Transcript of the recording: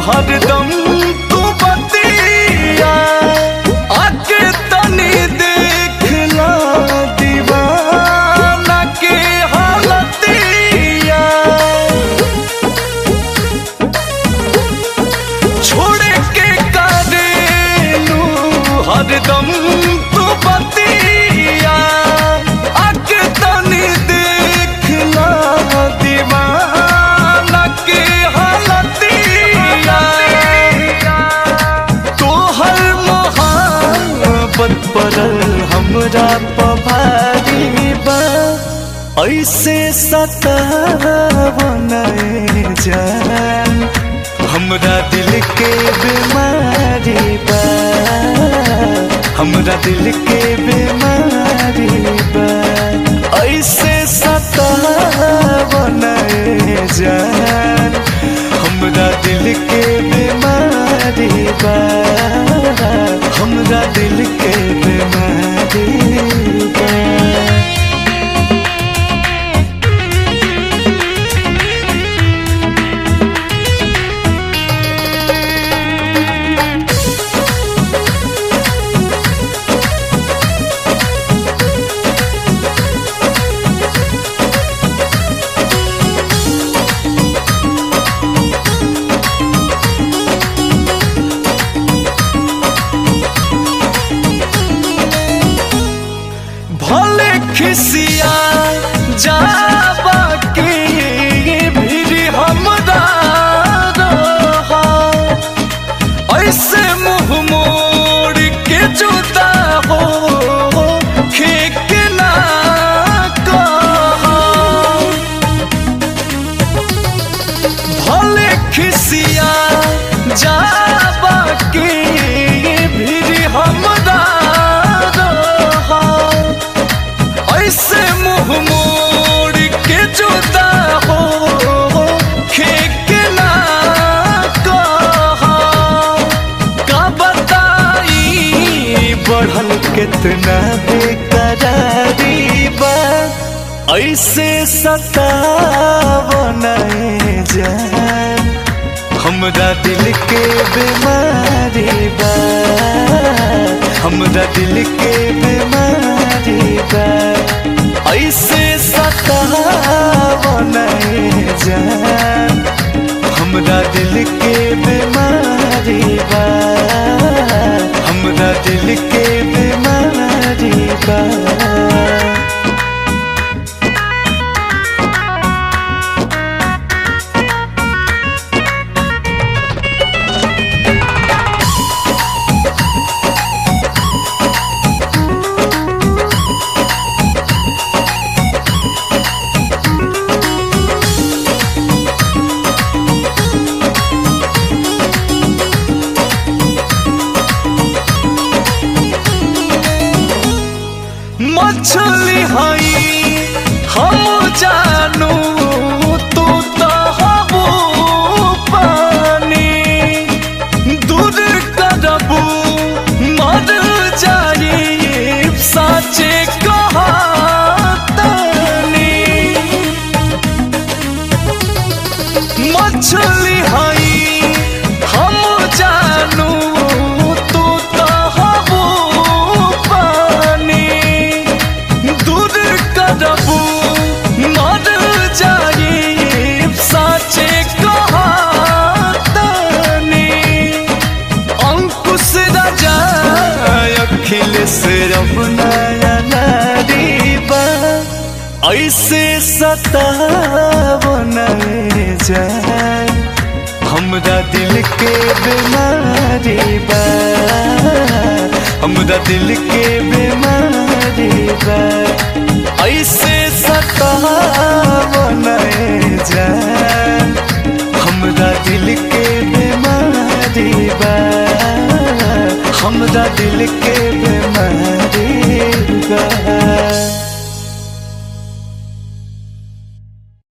हरदम तू बतिया आके तनी देखला दीवाना के हालतिया छोड़ के करेलू हरदम तू बतिया आके तनी देखला दीवाना के हालतिया तोहर मोहब्बत पड़ल हमरा पभारी बा ऐसे सतावन जान हमरा दिल के बीमारी बा हमरा दिल के बीमारी बा ऐसे सतावन जान हमरा दिल के बीमारी बा हमरा दिल के बीमारी बा भले खिसिया जाबा के भी हमरा रहा ऐसे मुंह मोड़ के जुदा हो खेक ना कहा भले खिसिया जाबा के भी हमरा रहा ऐसे मुंह मोड़ के जुदा हो खेक ना कहा का बताई बढ़ल कितना बेकरारी बा ऐसे सतावन जान हमरा दिल के बीमारी बा हमरा दिल के बीमारी बा ऐसे सतावन जान हमरा दिल के बीमारी बा हमरा दिल के बीमारी बा मछली हई हम जानू तू तो हबू पानी दूर करबू मर जाई साचे कहातनी मछली हई हम जानू तू तो हबू पानी दूर करबू मर जाई साचे कहातनी अंकुश राजा अखिलेश रमनाया नारी बा ऐसे सतावन जान हमरा दिल के बीमारी बा हमरा दिल के बीमारी बा ऐसे सतावन जान हमरा दिल के बीमारी बा हमरा दिल के बीमारी